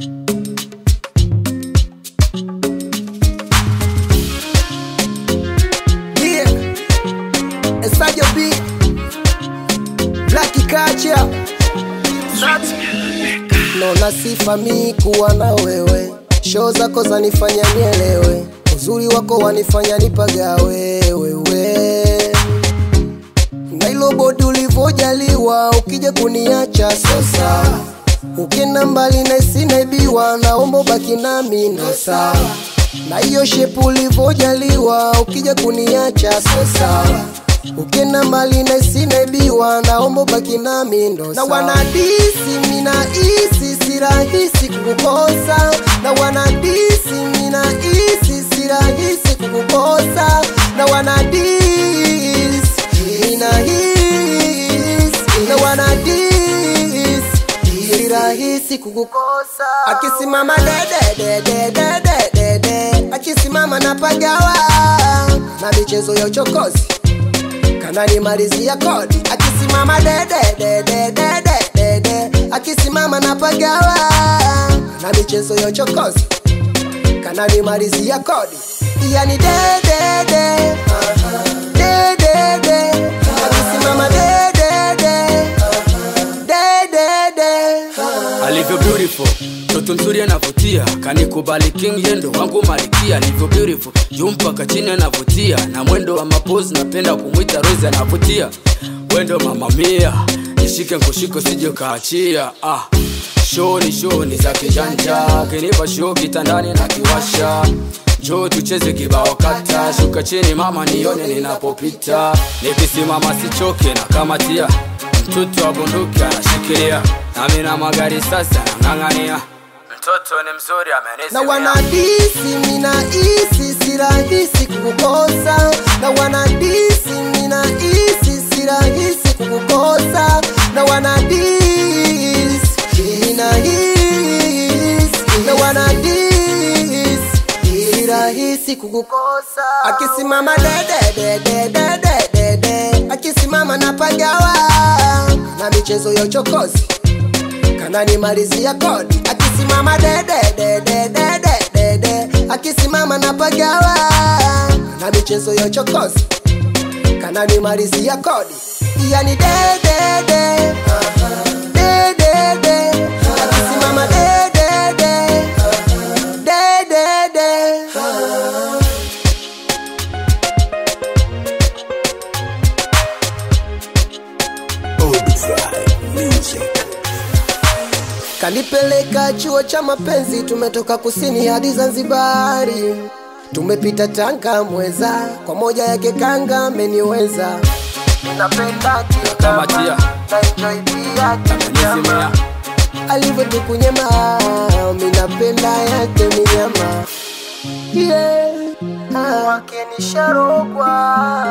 Yeah. Esajo B. Black Kacha. Naona sifa mi kuwa na wewe, show zako zanifanya nielewe, uzuri wako wanifanya nipagawe wewe, na ilo bodi ulivyojaliwa, ukija kuniacha sasa, ukenda mbali na isinaibiwa, naomba baki nami ndo sawa, na hiyo shepu ulivyojaliwa, ukija kuniacha sasa Ukenda mbali na isinaibiwa, naomba baki nami ndo na wanadisi mina isi si rahisi kukukosa, na wanadisi mina isi si rahisi kukukosa, na wanadisi mina hisi na wanadisi si rahisi kukukosa. Akisimama dede dede dede dede, akisimama napagawa na michezo ya uchokozi kananimalizia kodi akisimama dede dede dede dede akisimama napagawa na michezo ya uchokozi kananimalizia kodi yani dedede dedede akisimama dedede dedede alivyo beautiful toto mzuri anavutia kanikubali king yendo wangu malikia alivyo beautiful juu mpaka chini anavutia na mwendo wa mapozi napenda kumwita rose anavutia wendo mamamia nishike nkushiko sije kaachia ah. shoni shoni za kijanja kinipa show kitandani na kiwasha njoo tucheze kibao kata shuka chini mama nione ninapopita nikisimama sichoke na kamatia mtoto wa bunduki anashikilia nami na magari sasa nang'ang'ania mtoto ni mzuri na amenisimia wanadisi mina isi si rahisi kukukosa na wanadisi mina isi si rahisi kukukosa na wanadisi mina hisi na wanadisi si rahisi kukukosa akisimama dede dede dede dede akisimama napagawa na michezo ya uchokozi kananimalizia kodi akisimama dede dede dede dede akisimama napagawa na michezo ya uchokozi kananimalizia kodi yani dedede dedede akisimama dedede dedede Kanipeleka chuo cha mapenzi, tumetoka kusini hadi Zanzibari, tumepita Tanga Mweza, kwa moja yake kanga ameniweza. Napenda Kamatia. na enjoy pia amenisimia alivyotukunyema, minapenda yake minyama yeah. ah. Wake nisharogwa